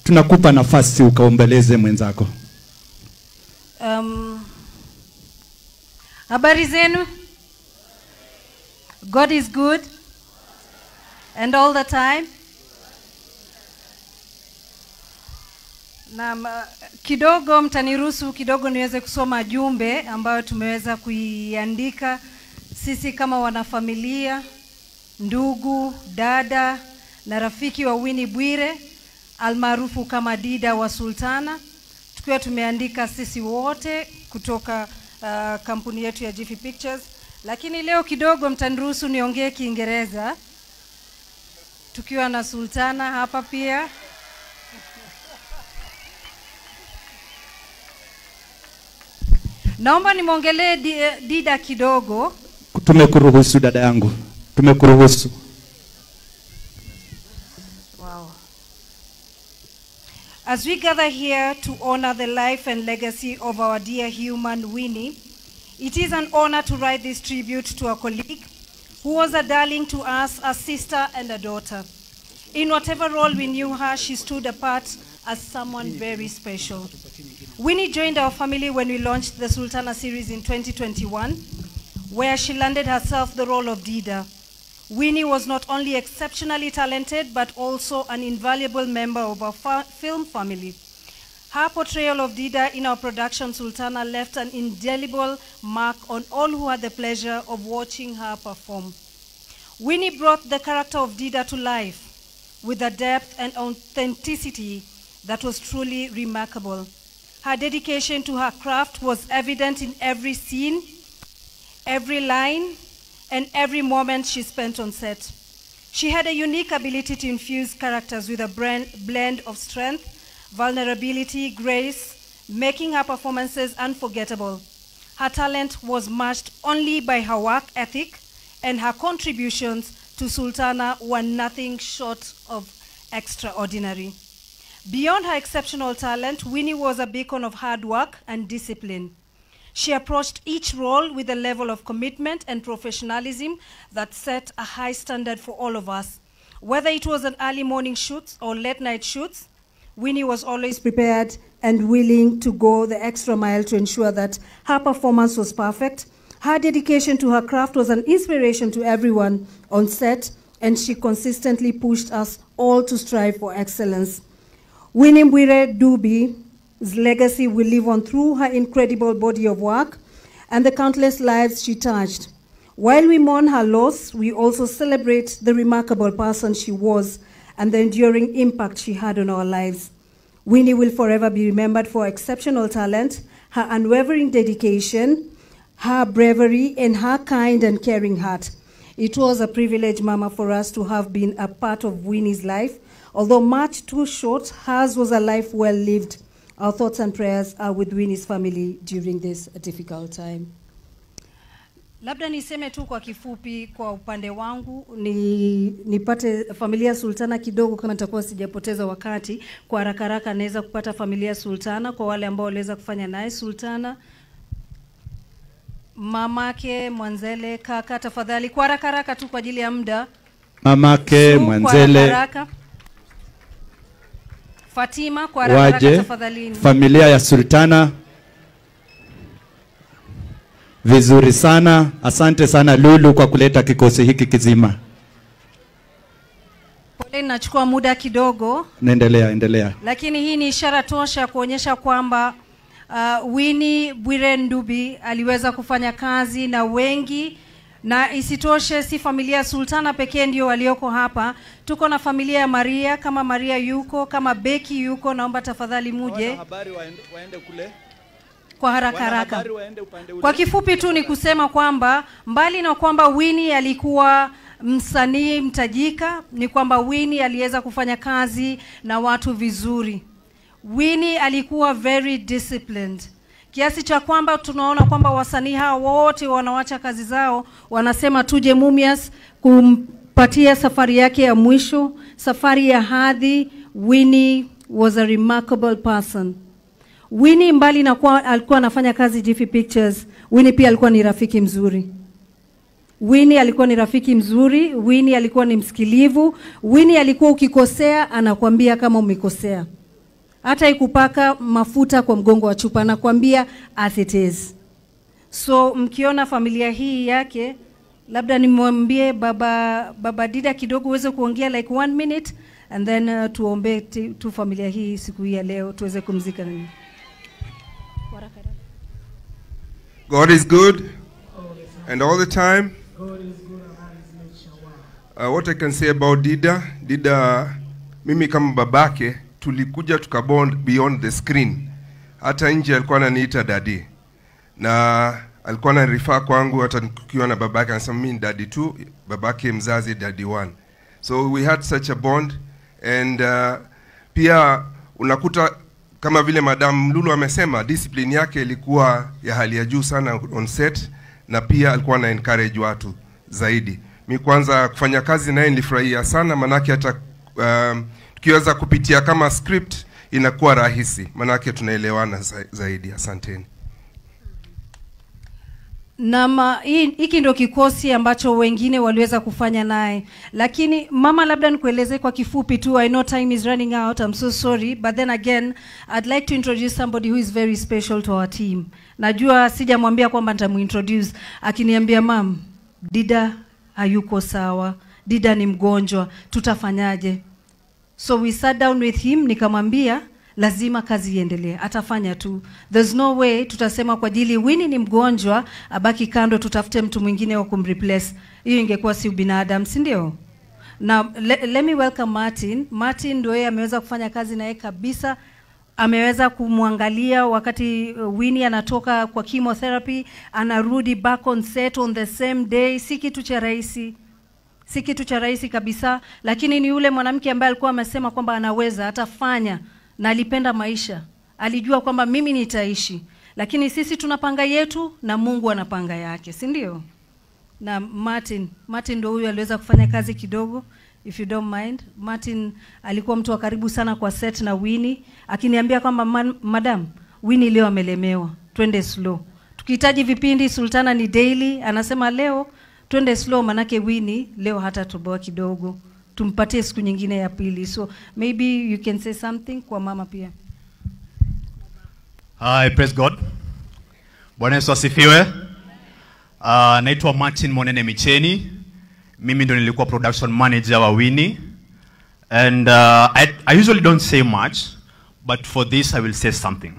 tunakupa nafasi ukaombeleze mwenzako. Um, habari zenu? God is good and all the time. Na uh, kidogo mtaniruhusu kidogo niweze kusoma jumbe ambayo tumeweza kuiandika sisi kama wanafamilia, ndugu, dada na rafiki wa Winnie Bwire almaarufu kama Dida wa Sultana, tukiwa tumeandika sisi wote kutoka uh, kampuni yetu ya Jiffy Pictures, lakini leo kidogo mtaniruhusu niongee Kiingereza tukiwa na Sultana hapa pia. Naomba nimwongelee Di- Dida kidogo. Tumekuruhusu dada yangu, tumekuruhusu. Wow. As we gather here to honor the life and legacy of our dear human Winnie, it is an honor to write this tribute to a colleague who was a darling to us, a sister and a daughter. In whatever role we knew her, she stood apart as someone very special. Winnie joined our family when we launched the Sultana series in 2021, where she landed herself the role of Dida. Winnie was not only exceptionally talented, but also an invaluable member of our fa- film family. Her portrayal of Dida in our production Sultana left an indelible mark on all who had the pleasure of watching her perform. Winnie brought the character of Dida to life with a depth and authenticity that was truly remarkable. Her dedication to her craft was evident in every scene, every line, and every moment she spent on set. She had a unique ability to infuse characters with a brand, blend of strength, vulnerability, grace, making her performances unforgettable. Her talent was matched only by her work ethic, and her contributions to Sultana were nothing short of extraordinary. Beyond her exceptional talent, Winnie was a beacon of hard work and discipline. She approached each role with a level of commitment and professionalism that set a high standard for all of us. Whether it was an early morning shoot or late night shoots, Winnie was always prepared and willing to go the extra mile to ensure that her performance was perfect. Her dedication to her craft was an inspiration to everyone on set, and she consistently pushed us all to strive for excellence. Winnie Mbwire Dubi's legacy will live on through her incredible body of work and the countless lives she touched. While we mourn her loss, we also celebrate the remarkable person she was and the enduring impact she had on our lives. Winnie will forever be remembered for her exceptional talent, her unwavering dedication, her bravery, and her kind and caring heart. It was a privilege, Mama, for us to have been a part of Winnie's life. Although much too short, hers was a life well lived. Our thoughts and prayers are with Winnie's family during this difficult time. Labda niseme tu kwa kifupi kwa upande wangu ni nipate familia Sultana kidogo, kama nitakuwa sijapoteza wakati. Kwa haraka haraka naweza kupata familia Sultana kwa wale ambao waliweza kufanya naye Sultana, mamake Mwanzele, kaka, tafadhali kwa haraka haraka tu kwa ajili ya muda. Mamake Su, kwa Mwanzele haraka haraka. Fatima kwa haraka haraka waje, tafadhalini. familia ya Sultana. Vizuri sana, asante sana Lulu kwa kuleta kikosi hiki kizima. Pole, nachukua muda kidogo. Naendelea, endelea. lakini hii ni ishara tosha kuonyesha kwamba uh, Winnie Bwire Ndubi aliweza kufanya kazi na wengi, na isitoshe si familia ya Sultana pekee ndio walioko hapa. Tuko na familia ya Maria, kama Maria yuko, kama Beki yuko, naomba tafadhali muje Habari waende kule. kwa haraka haraka. Kwa kifupi tu ni kusema kwamba mbali na kwamba Winnie alikuwa msanii mtajika, ni kwamba Winnie aliweza kufanya kazi na watu vizuri. Winnie alikuwa very disciplined kiasi cha kwamba tunaona kwamba wasanii hawa wote wanawacha kazi zao, wanasema tuje Mumias kumpatia safari yake ya mwisho, safari ya hadhi. Winnie was a remarkable person. Winnie mbali na kuwa alikuwa anafanya kazi Jiffy Pictures, Winnie pia alikuwa ni rafiki mzuri. Winnie alikuwa ni rafiki mzuri, Winnie alikuwa ni msikilivu, Winnie alikuwa ukikosea anakuambia kama umekosea. hata ikupaka mafuta kwa mgongo wa chupa, anakuambia as it is. So mkiona familia hii yake, labda nimwambie baba baba Dida kidogo uweze kuongea like one minute and then uh, tuombe ti- tu familia hii siku hii ya leo tuweze kumzika nini. God is good and all the time. Uh, what I can say about Dida, Dida, mimi kama babake tulikuja tukabond beyond the screen. Hata nje alikuwa ananiita daddy na alikuwa ananirifaa kwangu, hata tukiwa na babake anasema mimi ni daddy tu, babake mzazi daddy one. So we had such a bond and uh, pia unakuta kama vile Madam Lulu amesema discipline yake ilikuwa ya hali ya juu sana on set, na pia alikuwa ana encourage watu zaidi. Mi kwanza kufanya kazi naye nilifurahia sana, manake hata um, tukiweza kupitia kama script inakuwa rahisi, manake tunaelewana za, zaidi. Asanteni. na ma- hii- hiki ndio kikosi ambacho wengine waliweza kufanya naye, lakini mama, labda nikueleze kwa kifupi tu. I know time is running out, I'm so sorry, but then again I'd like to introduce somebody who is very special to our team. Najua sijamwambia kwamba nitamuintroduce, akiniambia mam, Dida hayuko sawa, Dida ni mgonjwa, tutafanyaje? So we sat down with him, nikamwambia lazima kazi iendelee, atafanya tu. There's no way tutasema kwa ajili Winnie ni mgonjwa abaki kando, tutafute mtu mwingine wa kumreplace. Hiyo ingekuwa si ubinadamu, si ndio? Na le, let me welcome Martin. Martin ndio yeye ameweza kufanya kazi na yeye kabisa ameweza kumwangalia wakati uh, Winnie anatoka kwa chemotherapy, anarudi back on set on the same day. Si kitu cha rahisi si kitu cha rahisi kabisa, lakini ni yule mwanamke ambaye alikuwa amesema kwamba anaweza, atafanya na alipenda maisha, alijua kwamba mimi nitaishi, lakini sisi tunapanga yetu na Mungu anapanga yake, si ndio? Na Martin, Martin ndo huyu aliweza kufanya kazi kidogo if you don't mind. Martin alikuwa mtu wa karibu sana kwa set na Winnie, akiniambia kwamba "Man- madam, Winnie leo amelemewa, twende slow. Tukihitaji vipindi Sultana ni daily, anasema leo twende slow, manake Winnie leo hata toboa kidogo, tumpatie siku nyingine ya pili. So maybe you can say something kwa mama pia. Hi, praise God. Bwana Yesu asifiwe. Uh, naitwa Martin Monene Micheni. Mimi ndo nilikuwa production manager wa Winnie. And uh, I, I usually don't say much, but for this I will say something.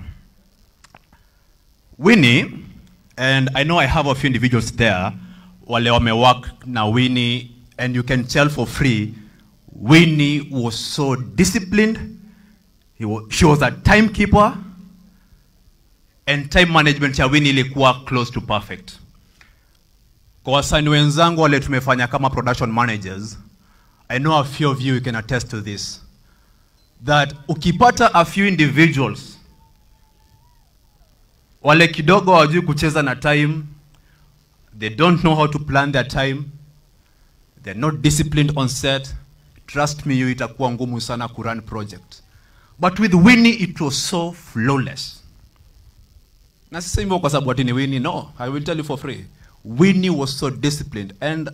Winnie, and I know I have a few individuals there, wale wamework na Winnie, and you can tell for free, Winnie was so disciplined. He was, she was a timekeeper and time management ya Winnie ilikuwa close to perfect. Kwa wasanii wenzangu wale tumefanya kama production managers, I know a few of you can attest to this. That ukipata a few individuals wale kidogo hawajui kucheza na time, they don't know how to plan their time, they're not disciplined on set, trust me, you itakuwa ngumu sana kurun project. But with Winnie it was so flawless. Na sisemi hivyo kwa sababu ati ni Winnie, no, I will tell you for free. Winnie was so disciplined and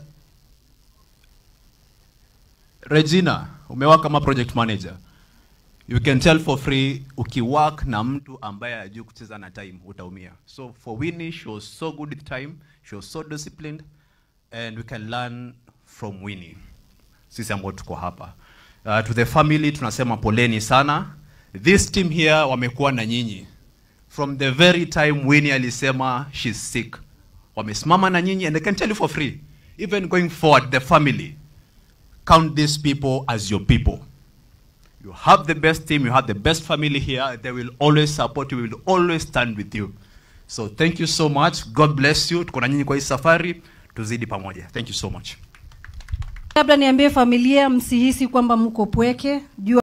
Regina, umework kama project manager. You can tell for free ukiwork na mtu ambaye hajui kucheza na time utaumia. So for Winnie, she was so good with time, she was so disciplined and we can learn from Winnie. Sisi ambao tuko hapa. Uh, to the family tunasema poleni sana. This team here wamekuwa na nyinyi from the very time Winnie alisema she's sick. Wamesimama na nyinyi and I can tell you for free. Even going forward, the family, count these people as your people. You have the best team, you have the best family here. They will always support you, will always stand with you. So thank you so much. God bless you. Tuko na nyinyi kwa hii safari, tuzidi pamoja. Thank you so much. Labda niambie familia, msihisi kwamba mko pweke. Jua